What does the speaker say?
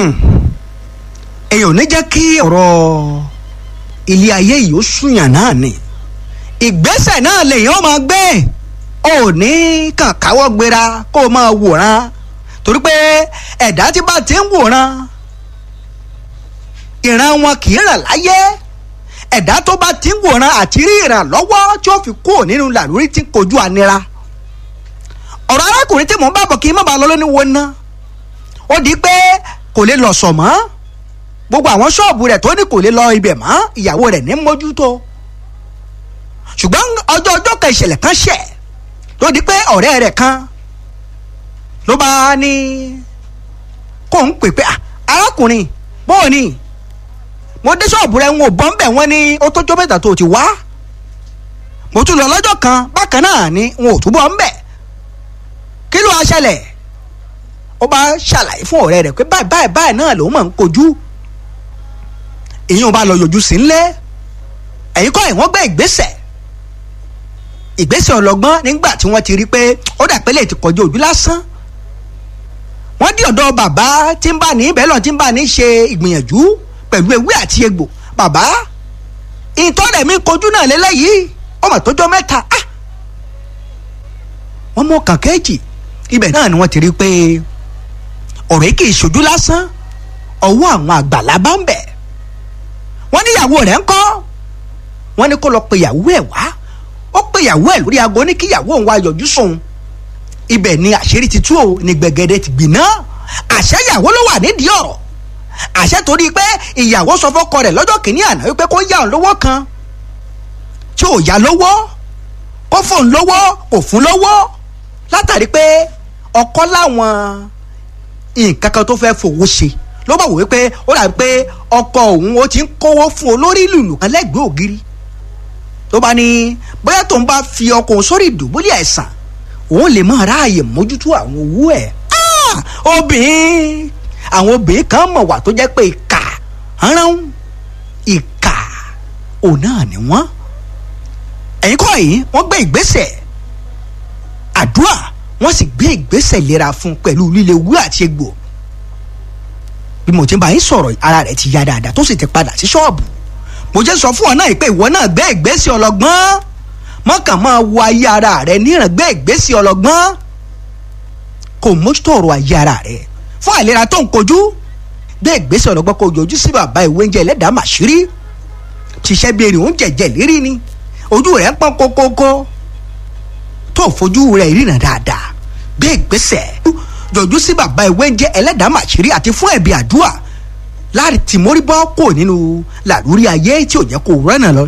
èèyàn ò ní jẹ́ kí ọ̀rọ̀ ilé ayé yìí ó súnyàn náà ni ìgbésẹ̀ náà lèèyàn máa gbé ò ní kàn káwọ́ gbéra kó o máa wòran torí pé ẹ̀dá tí bá ti ń wòran ìran wọn kì í ràn láyé ẹ̀dá tó bá ti ń wòran àti rí ìrànlọ́wọ́ tí ó fi kúrò nínú làlórí tí ń kojú ànira ọ̀rọ̀ arákùnrin tí mò ń bá bọ̀ kí n má bàa lọ lóní wo ná ó di pé kò lè lọ sọ̀ mọ́ gbogbo àwọn ṣọ́ọ̀bù rẹ̀ tó ní kò lè lọ ibẹ̀ mọ́ ìyàwó rẹ̀ ní mójútó ṣùgbọ́n ọjọ́ ọjọ́ kan ìṣẹ̀lẹ̀ kan ṣẹ̀ ló di pé ọ̀rẹ́ rẹ̀ kan ló bá ní kó ń pè pé arákùnrin bóò ni mo dé ṣọ́ọ̀bù rẹ̀ ń wò bọ́ ń bẹ̀ wọ́n ní ó tó jó mẹ́ta tó ti wá mo tún lọ lọ́jọ́ kan bákan náà ni n ò túbọ̀ ń bẹ̀ kí ló wá ṣẹlẹ̀ ó bá ṣàlàyé fún ọ̀rẹ́ rẹ̀ pé báyìí báyìí báyìí náà lòun máa ń kojú èyí ò bá lọ yọjú sí ńlẹ̀ ẹ̀yin kọ́ ẹ̀ wọ́n gbé ìgbésẹ̀ ìgbésẹ̀ ọlọ́gbọ́n nígbà tí wọ́n ti rí pé ó dà pé lè ti kọjú ojú lásán wọ́n dí ọ̀dọ̀ bàbá tí ń bá ní ibẹ̀ lọ tí ń bá ní ṣe ìgbìyànjú pẹ̀lú ewé àti egbò bàbá ìtọ́rẹ̀ mi kojú náà lélẹ́yìí ọmọ tó jọ mẹ́ta ah wọ́n mú ọkàn kẹ́ẹ̀jì ibẹ̀ náà ni wọ́n ti rí pé ọ̀rọ̀ yìí kì í ṣojú lásán ọwọ́ àwọn àgbàlá bá ń bẹ̀ wọ́n níyàwó rẹ̀ ń kọ́ wọ́n ní kó lọ pe ìyàwó ẹ̀ wá ó pe ìyàwó ẹ̀ lórí aago ní kí ìyàwó òun wá yọjú sóun ibẹ̀ ni àṣírí ti tú o ní gbẹ̀gẹ̀dẹ̀ ti gbiná àṣẹ ìyàwó ló wà nídìí ọ̀rọ̀ àṣẹ torí pé ìyàwó sọ fọ́kọ rẹ̀ lọ́jọ́ kìíní àná wípé kó yá òun lówó kan tí ò yá lówó kó fóun lówó kò fún lówó látàrí pé ọkọ láwọn nǹkan kan tó fẹ́ fowó ṣe ló bá wò wípé ó dàbí pé ọkọ òun ó ti ń kówó fún olórí lùlù kan lẹ́gbẹ̀ẹ́ ògiri tó bá ní bóyá tóun bá fi ọkọ òun sórí ìdùbúlẹ̀ àìsàn òun lè máa ráàyè mójútó àwọn owó ẹ̀ obìnrin àwọn obìnrin kan mọ̀ wà tó jẹ́ pé ìkà rán ìkà òun náà ni wọ́n ẹ̀yin kọ́ yìí wọ́n gbé ìgbésẹ̀ àdúrà wọ́n sì gbé ìgbésẹ̀ ìlera fún pẹ̀lú líle wú àti egbò bí mo ti bá yín sọ̀rọ̀ ara rẹ̀ ti ya dáadáa tó sì ti padà sí ṣọ́ọ̀bù mo jẹ́ sọ fún ọ náà pé ìwọ náà gbé ìgbésẹ̀ ọlọ́gbọ́n mọ́kàn máa wo ayé ara rẹ̀ níran gbé ìgbésẹ̀ ọlọ́gbọ́n kò mójútó ọ̀rọ̀ ayé ara rẹ̀ fún àìlera tó ń kojú gbé ìgbésẹ̀ ọlọ́gbọ́n kò yọjú sí bàbá ìwé oúnjẹ ẹlẹ́dàá màṣírí ṣiṣẹ́ bí erin oúnjẹ jẹ lérí ni ojú rẹ̀ ń pọ́n kókókó tó fojú rẹ̀ ríran dáadáa gbé ìgbésẹ̀ yọjú sí bàbá ìwé oúnjẹ ẹlẹ́dàá màṣírí àti fún ẹ̀bí àdúrà láti tìmórí bọ́ kò nínú làlúrí ayé tí ò jẹ́ kó rẹ́nà lọ